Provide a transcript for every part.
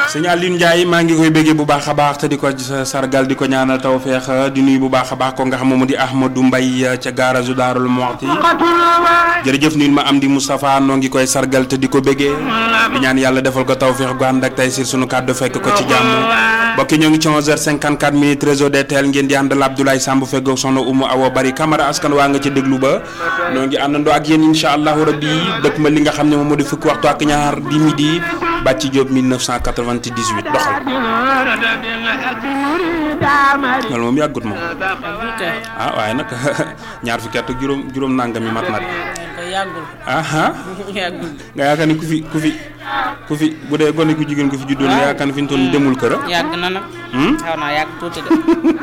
sëñ Alioune Ndiaye maa ngi koy béggee bu baax a baax te di ko sargal di ko ñaanal tawféex di nuyu bu baax a baax ko nga xam moom di Ahmadou Mbaye ca garage Daarul Muxti jërëjëf nuyu ma am di Moustapha noo ngi koy sargal te di ko béggee di ñaan yàlla defal ko tawféex gu ànd ak tey si sunu kàddu fekk ko ci jàmm mbokki ñoo ngi ci 11h54 minutes réseau DTL ngeen di àndal Abdoulaye Samb feggoog soxna Umu Awa Bari Camara askan waa nga ci déglu ba noo ngi àndandoo ak yéen incha allahu rabbi dëkk ma li nga xam ne moom moo di fukki waxtu ak ñaar di midi Bàcci Diop 1998 doxal loolu moom yàggut moom ah waaye nag ñaar fukki at ak juróom juróom nangam yi mat na de yàggul aha yàggul nga yaakaar ni ku fi ku fi ku fi bu dee gone ku jigéen ku fi juddoon nga yaakaar ni fi ñu toll demul kër a yàgg na nag xaw naa yàgg tuuti de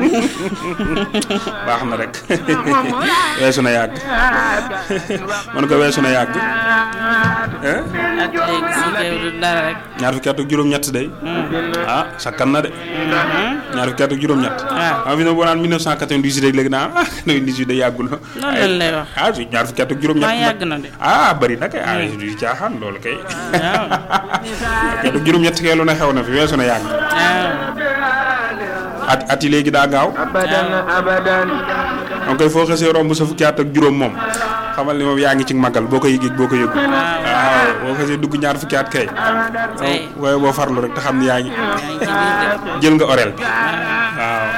baax na rek weesu na yàgg man ko weesu na yàgg eh ak léegi si teew du dara rek ñaar fukki at ak juróom-ñett day ah sakkan na de ñaar fukki at ak juróom-ñett waaw ah fi ne boo naan 1998 rek léegi naa ah 98 day yàggul loolu lañ lay wax ah si ñaar fukki at ak juróom-ñett maa yàgg na de ah bari na kay ah du caaxaan loolu kay waaw kay du juróom-ñett kay lu ne xew na fi weesu na yàgg waaw at at yi léegi daa gaaw donc koy foo xasee romb sa fukki at ak juróom moom xamal ni moom yaa ngi ci magal boo ko yëgee boo ko yëgu waaw boo xasee dugg ñaar fukki at kay tey waaye boo farlu rek te xam ni yaa ngi yaa ngi ci biir de jël nga orel bi waaw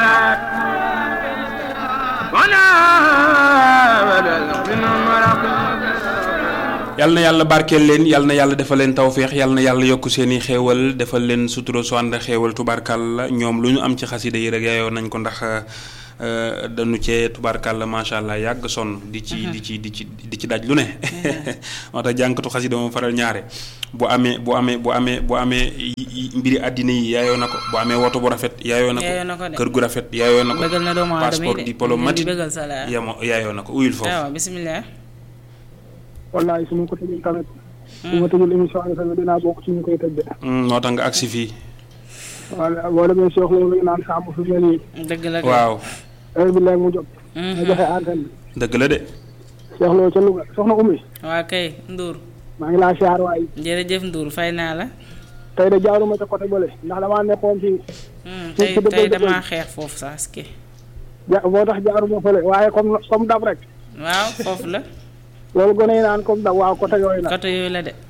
yal na yàlla barkeel leen yal na yàlla defal leen tawféex yal na yàlla yokk seen i xéewal defal leen sutura su ànd xéewal tubaarkàlla ñoom lu ñu am ci xasida yi rek yaayoo nañ ko ndax euh, dañu cee tubaarkàlla macha allah yàgg sonn di ci di ci di ci di ci daj lu ne moo tax jànkatu xasida moom faral ñaare bu amee bu amee bu amee bu amee yi- yi- mbiri àddina yi yaayoo na ko bu amee woto bu rafet yaayoo na Yaayoo na ko ko de. kër gu rafet yaayoo na ko bëggal na doomu aadama yi passeport de diplomatique di bëggal salaire yamo yaayoo na ko uyul foofu waaw bisimilah wallaay su ma ko tëjul tamit su ma tëjul émission bi tamit dinaa bokk ci ñu koy tëj de Hmm, moo tax nga agsi fii wala boo demee Cheikh loolu ngi naan sàmm fi mel nii dëgg la de waaw heure bi léegi mu jot nga joxe antenne bi dëgg la de Cheikh loolu ca Louga soxna Oumy waa kay Ndour maa ngi laa siyaar waay jërëjëf Ndour fay naa la tey de jaaruma ca côté bële ndax damaa nekkoon ci Hmm, ci tey dëgg tey dëgg damaa xeex foofu sax ki ja moo tax jaaruma fële waaye comme comme dab rek waaw foofu la loolu gone yi naan comme dab waaw côté yooyu nag côté yooyu la de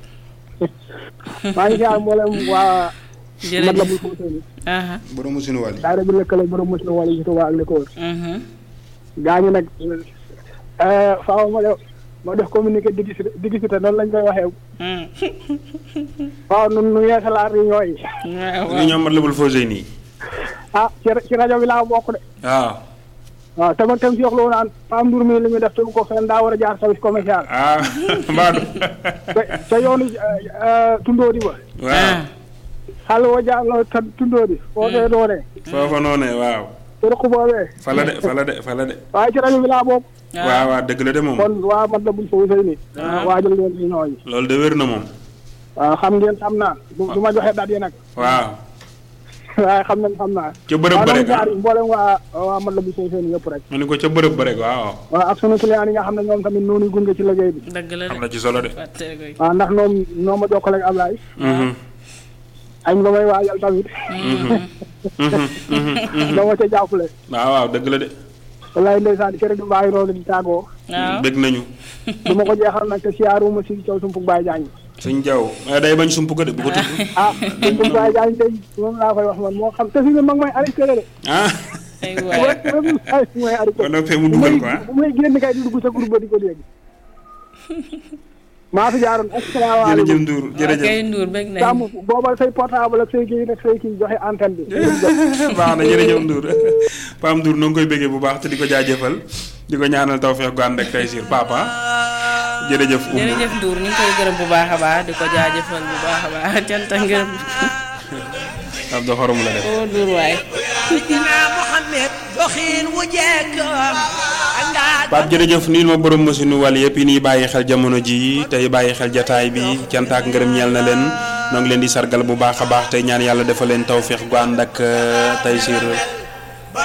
maa ngi siyaar mboolem waa mat la bul jërëjëf fóote ni aha borom sunu wàll yi daara bi lëkkale borom mos na wala yi ci Tuubaa ak li ko wër mhm gaa ñi nag faaw ma def ma def communiqué digisi digisité noonu lañ koy waxee Hmm. waaw nun nu yeesalaat yi ñooy waaw li waaw ñoom mat labul fausé nii ah ci ci rajo bi laa bokk de waaw waaw te man tam si wax loo naan Pam Ndour mi li muy def tegu ko fenn daa war a jaar service commercial ah mbaadu te te yoonu tundóodi ba waaw xàll wa jaar la te tundóodi foo dee doonee foofa noonee waaw te rëq boobee fa la de fa la de fa la de waaye ci rajo bi laa bokk waaw waaw dëgg la de moom kon waa mat la buñ fa wusay ni waajal leen ci ñooñu loolu de wér na moom waaw xam ngeen xam naa du du ma joxe dat yi nag waaw waaye xam nañ xam naa ca bërëb ba waaw rek noonu jaar mboolem waa waa mat la buñ fa wusay ni yëpp rek ma ne ko ca bërëb ba rek waaw waaw ak sunu client yi nga xam ne ñoom tamit noonu gunge ci liggéey bi dëgg la am de na ci solo de fàtte koy waaw ndax ñoom ñoo ma jokkale ak Ablaye Mhm. añ ba may waajal tamit Mhm. Mhm. doo ma ca jàppale waaw waaw dëgg la de wallaay ndeysaan kër du bàyyi noonu di tàggoo waaw bëgg nañu du ma ko jeexal nag te siyaaruma si caw sumpug Baye Diagne sëñ Jaw eh, day bañ sump ko de bu ko tudd ah sumpug Baye Diagne tey moom laa koy wax man moo xam te fi ne mag may arrêté de ah ay bu waay rek rek ay mooy arrêté ba noppee mu bu dugal may ko ah bu may génn kay di dugg sa groupe ba di ko dégg maa fi jaaroon jërëjëf asalaamaaleykum Ndour waa jërëjëf kay Ndour bëgg nañ sàmm booba say portable ak say kii rek say kii joxe antenne bi baax na jërëjëf Ndour Pam Ndour noo ngi koy bëggee bu baax te di ko jaajëfal di ko ñaanal tawfeex gu ànd ak tey siir papa jërëjëf Oumou jërëjëf Ndour ñu ngi koy gërëm bu baax a baax di ko jaajëfal bu baax a baax cant ak ngërëm Abdou xorom la def oo Ndour waay Seydina Mohamed doxin wu jekk andaa Pape jërëjëf nii ma borom machine wàll yëpp yi nii bàyyi xel jamono ji tey bàyyi xel jataay bi cant ak ngërëm ñeel na leen noo ngi leen di sargal bu baax a baax tey ñaan yàlla defal leen tawféex gu ànd ak tey siir